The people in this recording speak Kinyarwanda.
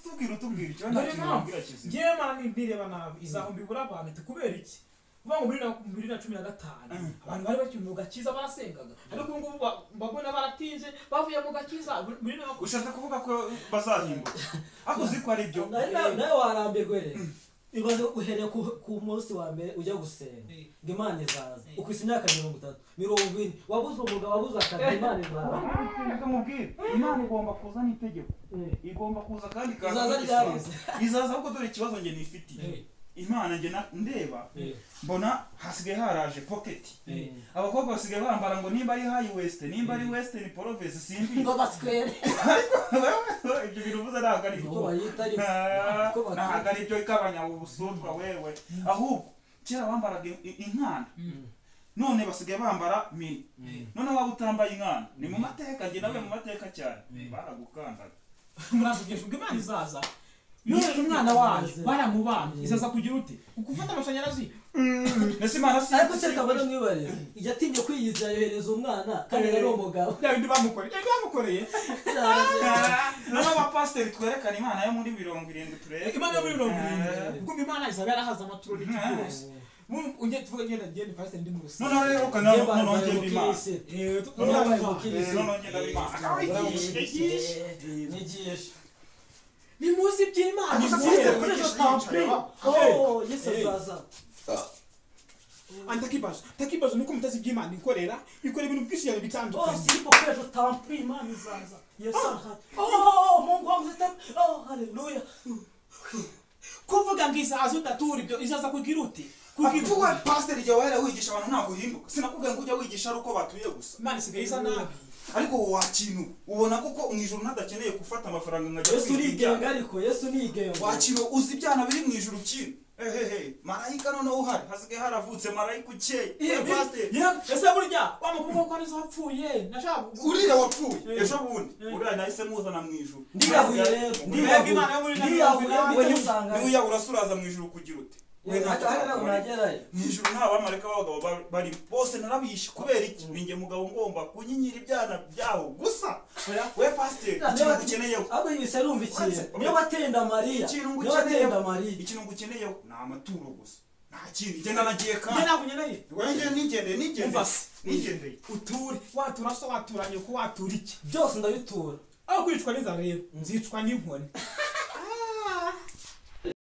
tubwira utubwira icyo nta dore kintu impamvu wabwira kizima ngewe mara ni- ndireba nabi izahumbi igura abantu iti kubera iki uvuga ngo muri na muri na cumi na gatanu abantu bari bakiri mu gakiza basengaga ariko ubu ngubu ba- mbabona baratinze bavuye mu gakiza muri- muri na ushaka kuvuga ko bazahimba ariko uzi ko ari byo nawe nawe warambirwe rero ibanza uhereye ku- ku munsi wa mbere ujya gusenga ngo imana izaza ukwisa imyaka mirongo itatu mirongo ine wabuze umugabo wabuze akazi imana izaza mubwire imana igomba kuzana itegeko igomba kuza kandi ikaza Izaza kudusanga. ryaheze. izaza ahubwo dore ikibazo njye nifitiye imana njye na- ndeba mbona hasigaye haraje pocket abakobwa basigaye bambara ngo nimba ari high west nimba ari western province simbi ngo baswere ibyo bintu uvuze ntabwo ari uko byo bayita ari Ah, Uko bakwiye. ntabwo ari byo ikabanya ubusutwa wewe ahubwo kera bambaraga in- in- inkanda none basigaye bambara mini none waba utambaye inkanda ni mu mateka njye nawe mu mateka cyane baragukandaga murasubwishwa ngo imana izaza yoheje umwana wayo Izaza. baramubana izaza kugira ute ugufata amashanyarazi mbese imana si ariko se kabone mwibarize yatinye kwiyizera yohereza umwana kandi ari umugabo bya bindi bamukoreye bya bindi bamukoreye nawe abapasiteri twerekana imana yo muri mirongo irindwi turebe imana yo muri mirongo Eh. irindwi ubwo imana izaba yarahaze amaturo n'iki Eh. byose Mu- ujye tuvuge ngenda ngenda pasiteri ndi mu noneho rero rusengero ukana noneho ngenda imana Eh, tu- Noneho noneho bavuga bavuga. Eh, noneho ngenda imana Yigishe. nyigisha ni munsi by'imana Gusa nimuhe. Kristo kwigisha yicaye, wa. oh yesu azaza Andi takibazo takibazo ni uko mutazi iby'imana ikorera ikora ibintu byinshi cyane oh bitandukanye simba kwera tampuri imana izaza yesu arahari oh mungu wangu zitamu oh haleluya kuvuga ngo izaza udatura ibyo izaza kugira ute kugira kuvuga pasiteri igihe wahera wigisha abantu ntabwo uhinduka sinakubwira ngo ujya wigisha ari uko batuye gusa imana isigaye isa nabi ariko wowe wakintu ubona koko mu ijoro ntadakeneye gufata amafaranga ngo ajya yesu kwiga nigenga ariko yesu nigenga wakintu uzi ibyana biri mu ijoro kino ehehe marayika noneho uhari hasigaye haravutse marayika ukeye Ye- Yewe pasiteri ye- ese burya wa mukobwa ko arizo wapfuye nashaka uriya wapfuye Eh. ejo bundi Eh. uriya nahise muzana mu ijoro ndiyahuye rero ndiyahuye ndiyahuye we mbonye usanga niba uyabura se uraza mu ijoro kugira ute we hata ntacyo hata ntabwo nakora. nagerayo mu ijoro nta bamarayika b'abagabo ba- bari bose narabishe kubera iki ninjye mugabo ngomba kunyinyira ibyana byaho gusa we pasiteri ikintu ngukeneyeho ahubwo yise arumva ikintu Uretse- niyo batenda mariya ikintu niyo batenda ngukeneyeho mariya ikintu ngukeneyeho ni amaturo gusa nta kindi genda nagiye njye kandi nakunye nayo wenge nigendeye nigendeye Umva se. nigendeye uture watura so watura nyoko watura iki byose ndabitura aho kwicwa n'inzara rero nzicwa n'inkoni